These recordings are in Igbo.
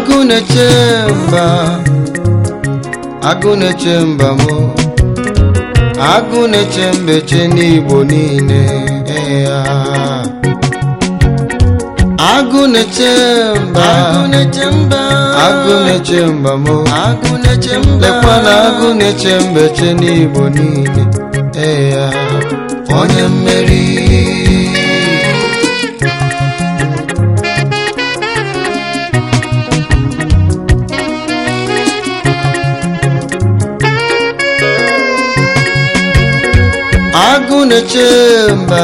agụ na-eche mba agụ na-eche mba mụ agụ na-eche mbeche n'igbo niile ya agụ na-eche mba agụ na-eche mba agụ na-eche mba mụ agụ na-eche mba lekwa na agụ na-eche mbeche n'igbo niile ya onye mmeri agụ na-eche mba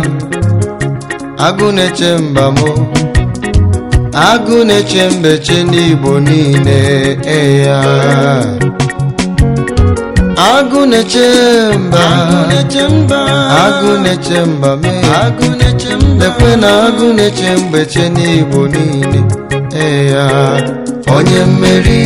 agụ na-eche mba mụ agụ na-eche mbeche n'igbo niile eya agụ na-eche mba agụ na-eche mba agụ na-eche mba mee agụ na-eche mba lekwe na agụ na-eche mbeche n'igbo niile eya onye mmeri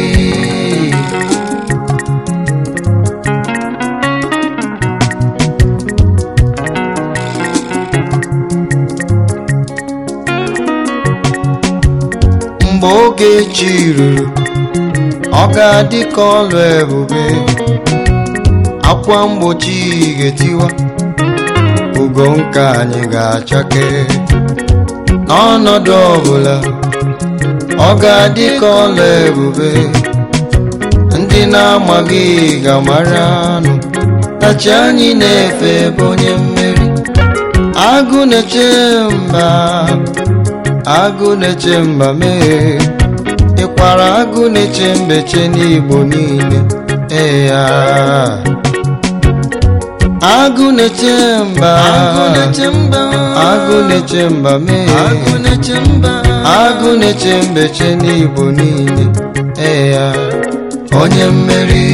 mgbe oge chi ruru ọ ga-adị ka ọlụ ebube akwa mgbochi ga-etiwa ugo nke anyị ga-achake n'ọnọdụ ọbụla ọ ga-adị ka ọlụ ebube ndị na-amaghị ga-amara anụ na chi anyị na-efe bụ onye mmeri agụ na-eche mba agụ na-eche mba mee ịkwara agụ na-eche mbeche n'igbo niile ee ya agụ na-eche mba agụ na-eche mba agụ na-eche mba mee agụ na-eche mba agụ na-eche mbeche n'igbo niile ee ya onye mmeri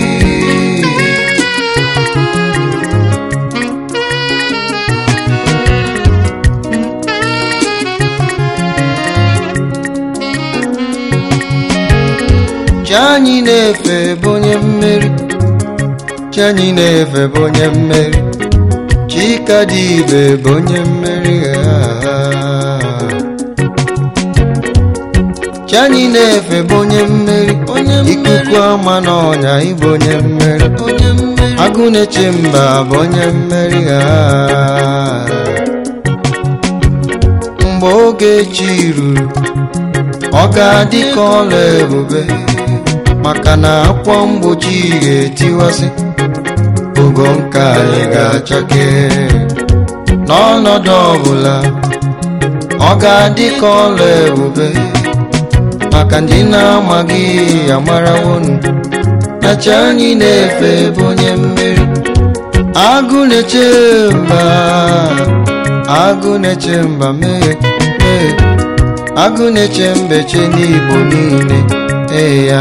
chi anyị na-efe bụ onye mmeri chi anyị na-efe bụ onye mmeri chika dị ibe bụ onye mmeri ah. chi anyị na-efe bụ onye mmeri onye mmeri ikuku ama n'ọnya ịbụ onye mmeri onye mmeri agụ na-eche mba bụ onye mmeri ah. mgbe oge chi ruru ọ ga-adị ka ọla ebube maka na akwa mgbochi ga-etiwasị ogo nke anyị ga-achake n'ọnọdụ ọbụla ọ ga-adị ka ọla ebube maka ndị na-amaghị amarawonu na chi anyị na-efe bụ onye mmeri agụ na-eche mba agụ na-eche mba mee mee agụ na-eche mbeche n'igbo niile ee ya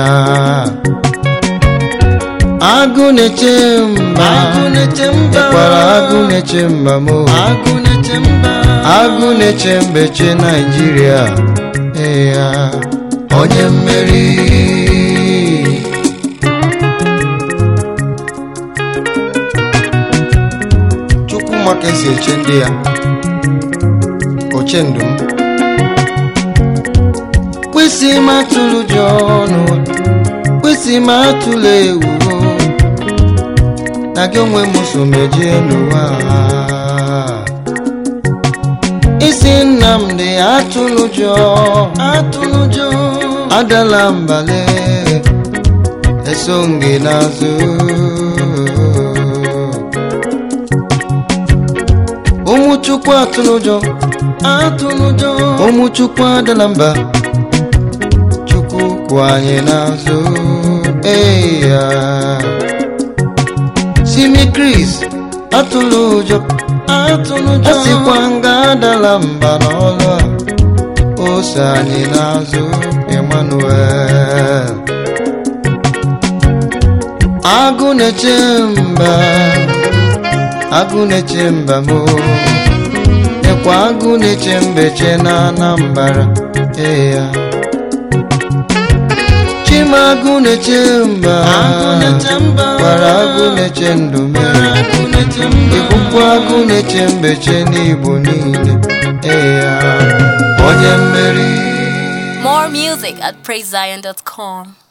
agụ na-eche mba agụ na-eche mba ịkwara agụ na-eche mba mo agụ na-eche mba agụ na-eche mbeche naijiria ee ya onye mmeri chukwu maka esi eche ndị ya oche ndụ m kwesị m atụrụ ji ọnụ kwesị m atụla ewu na gị onwe m so mejie n'ụwa isi nnamdị atụrụ jọ atụrụ ụjọ adala mbale eso m gị n'azụ ụmụ chukwu atụrụ ụjọ atụrụ ụjọ ụmụ chukwu adala mba chukwu kwụ anyị n'azụ ee ya simi kris atụrụ ụjọ atụrụ ụjọ asịkwa nga adala mba n'ọlụ a ose anyị n'azụ emmanuel agụ na-eche mba agụ na-eche mba mo ekwa agụ na-eche mbeche na anambara ee ya chimagụ na-eche mba agụ na-eche mba gwara agụ na-eche ndụ mere agụ na-eche mba ịbụkwa agụ na-eche mbeche n'igbo niile ee ya onye mmeri More music at praisezion.com.